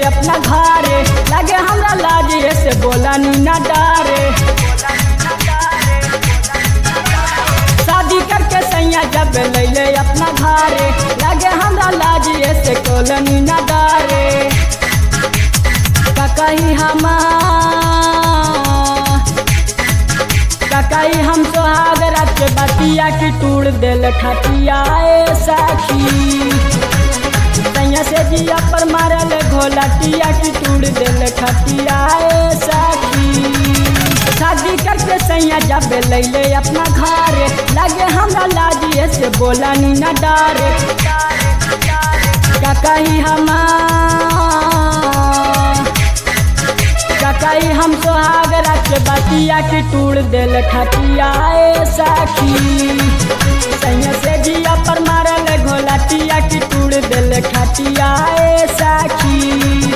अपना घरे लगे हमरा लाज से बोला नी ना डारे शादी करके सैया जब लैले अपना घरे लगे हमरा लाज से कोलनी ना डारे ककही हम ककही हम सोहाग रात बतिया की टूट दिल खटिया ए सखी सैया से जिया पर मारल घोलटिया की टूट दिल खटिया ए सखी शादी करके सैया जब लैले अपना घरे लगे हमरा लाजिए से बोला नी न डारे ककही हम ककही हम सोहाग रख बतिया की टूट दिल खटिया ए सखी सैया से जिया पर मारल घोलटिया की टूट दिल खटिया ए सखी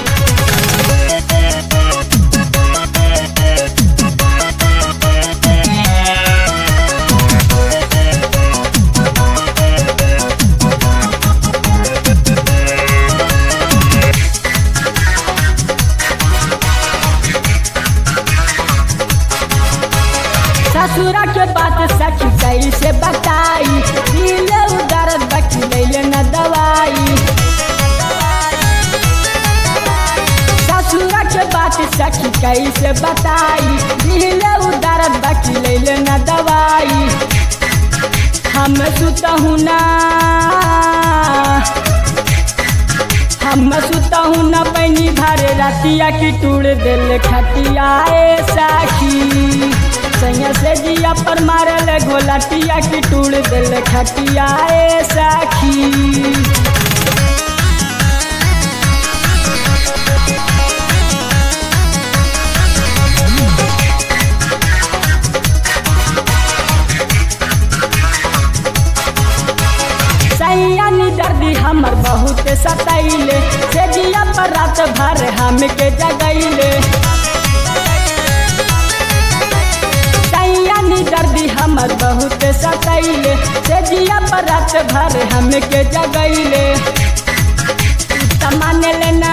ससुरा के बात सखी कैसे बताई दिल उधर बच गई न दवाई ससुरा के बात सखी कैसे बताई दिल उधर बच गई न दवाई हम सुतहु ना हम सुतहु न पैनी भर रतिया की टूट दिल खटिया ए साखी सैया से जिया पर मारल घोलटिया की टूट दिल खटिया ए साखी सैया नी दर्दी हमर बहुत सतैले से जिया पर रात भर हम के जगैले सैया नी दर्दी हमर बहुत सतैले से जिया पर रात भर हम के जगैले मान लेना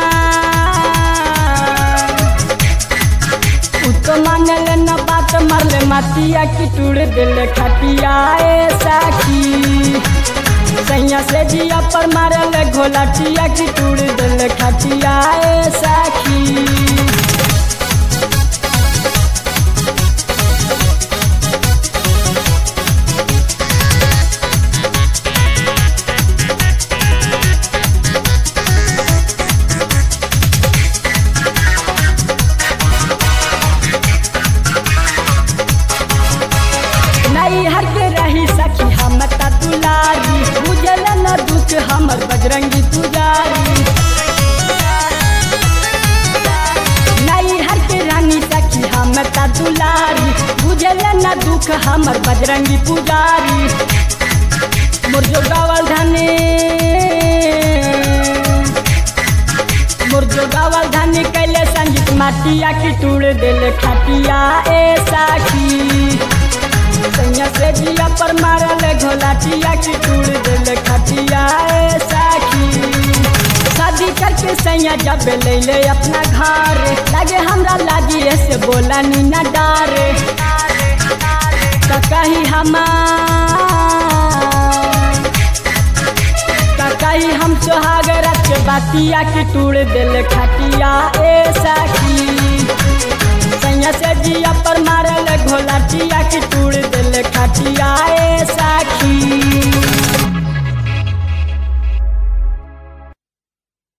तो मान लेना बात मरले मतिया की टूट दिल खटिया ए साखी सैया से जिया पर मारल घोलटिया की टूट दिल खटिया ए साखी नहीं हर के रही सखी हम ता दुलारी बुझल न दुख हमर बजरंगी पुजारी नहीं हर के रानी सखी हम ता दुलारी बुझल न दुख हमर बजरंगी पुजारी मोर जो गावल धने मोर जो गावल धने कैले संगीत माटिया की टूट दिल खटिया ए साखी सैया से जिया पर मारल घोलाटिया की टूट दिल खटिया ए साखी शादी करके सैया जब लैले अपना घर लगे हमरा लागी से बोला नी ना डारे तो कही हम कही हम सोहाग रख बातिया की टूट दिल खटिया ए साखी सैया से जिया पर मारल घोलाटिया की टूट दिल खटिया